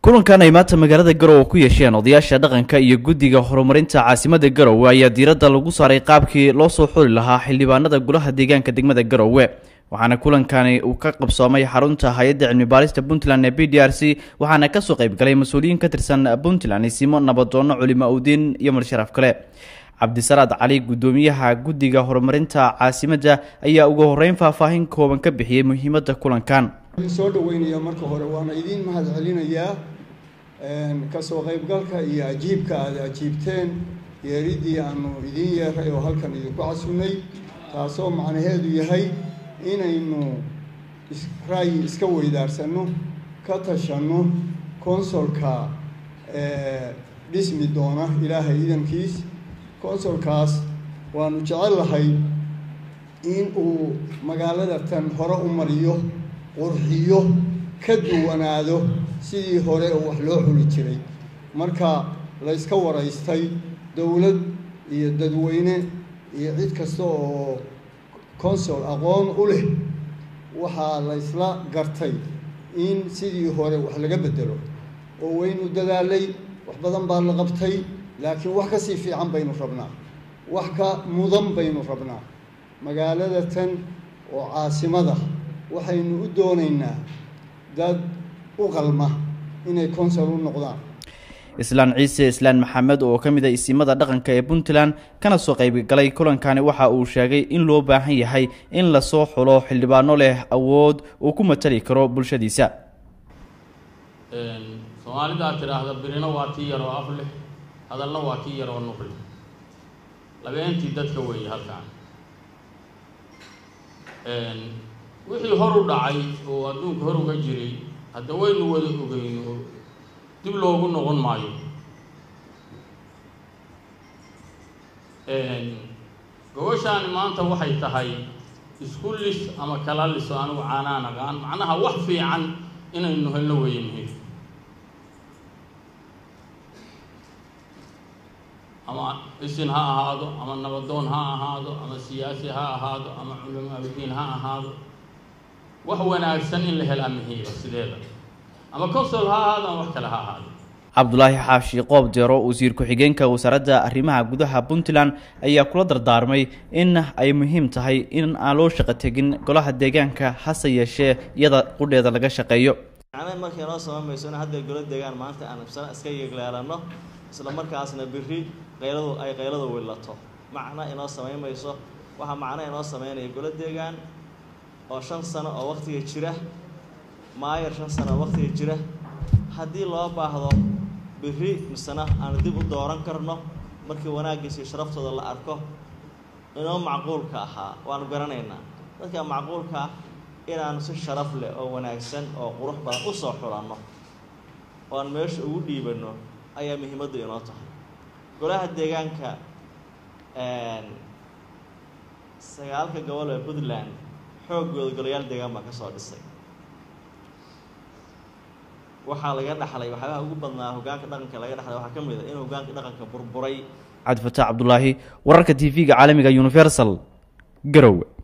kulankan ay maanta magaalada garowe ku yeesheen odayaasha dhaqanka iyo guddiga horumarinta caasimada garowe ayaa diiradda lagu saaray qaabkii loo soo xuli lahaa xildhibaanada golaha deegaanka degmada garowe waxaana kulankani uu ka qabsoomay xarunta hay-adda cilmi baarista puntland ee b d r c waxaana kasoo qaybgalay mas-uuliyiin ka tirsan puntland isimo nabadoono culimo udiin iyo marsharaf kale cabdisalaad cali guddoomiyaha guddiga horumarinta caasimadda ayaa ugu horeyn faahfaahin kooban ka bixiyey muhiimadda kulankan soo dhaweynaya marka hore waana idiin mahad celinayaa kasoo qaybgalka iyo ajiibka aada ajiibteen yeeridii aanu idiin yeeray oo halkan idinku casunnay taasoo macnaheedu yahay inaynu ra'yi iska weydaarsanno ka tashanno consolka dhismi doona ilaahay idankiis consolkaas waanu jecel lahay in uu magaalada tan hore u mariyo qurxiyo ka duwanaado sidii hore oo wax loo xuli jiray marka layska waraystay dowlad iyo dadweyne iyo cid kasta oo consol aqoon u leh waxaa laysla gartay in sidii hore wax laga bedelo oo waynu dadaalay wax badan baa la qabtay laakiin wax ka sii fiican baynu rabnaa wax ka mudan baynu rabnaa magaalada tan oo caasimada waxaynu u doonaynaa dad u qalma inay consol u noqdaan islaan ciise islaan maxamed oo ka mid a isimada dhaqanka ee puntland kana soo qaybgalay kulankani waxa uu sheegay in loo baahan yahay in lasoo xulo xildhibaano leh awood uu ku matali karo bulshadiisa soomaalidaa tidhaahda birino waa tii yaroo af leh hadalna waa tii yaroo nuq leh labeentii dadka weeye halkaan wixii hor u dhacay oo adduunka hor uga jiray hadda waynu wada ogeyn oo dib loogu noqon maayo gobashaani maanta waxay tahay isku lis ama kala liso anigu caanaan aqaan macnaha wax fiican inaynu helno weeye muhiim ama isin ha ahaado ama nabadoon ha ahaado ama siyaasi ha ahaado ama culamaabudiin ha ahaado wax wanaagsan in la helaa muhiima sideeda ama consol ha ahaado ama wax kale ha ahaado cabdulaahi xaashi qoob deero wasiir ku-xigeenka wasaaradda arrimaha gudaha puntland ayaa kula dardaarmay in ay muhiim tahay in aan loo shaqo tegin golaha deegaanka hase yeeshee iyada qudheeda laga shaqeeyo macnaha markay noo samamayso in hadda golo deegaan maanta aan ibsana iska yeegleelanno isla markaasna biri qayladu ay qayladu willato macna inoo samaymayso waxaa macna inoo sameynaya golo deegaan oo shan sano oo waqtiga jira maayar shan sano oo waqtiga jira haddii loo baahdo biri misena aanu dib u dooran karno markii wanaaggiisa iyo sharaftooda la arko inoo macquulka ahaa waanu garanaynaa dadka macquulka ah inaanu si sharaf leh oo wanaagsan oo qurux badan u soo xulanno oo aan meesha ugu dhiibanno ayaa muhiimaddu inoo tahay golaha deegaanka sagaalka gobol ee puntland xooggooda golayaal deegaan baa ka soo dhisay waxaa laga dhaxlay waxyaabaha ugu badnaa hogaanka dhaqanka laga dhaxlay waxaa ka mid a in hogaanka dhaqanka burburay cabdifataax cabdulaahi wararka t v-ga caalamiga universal garowe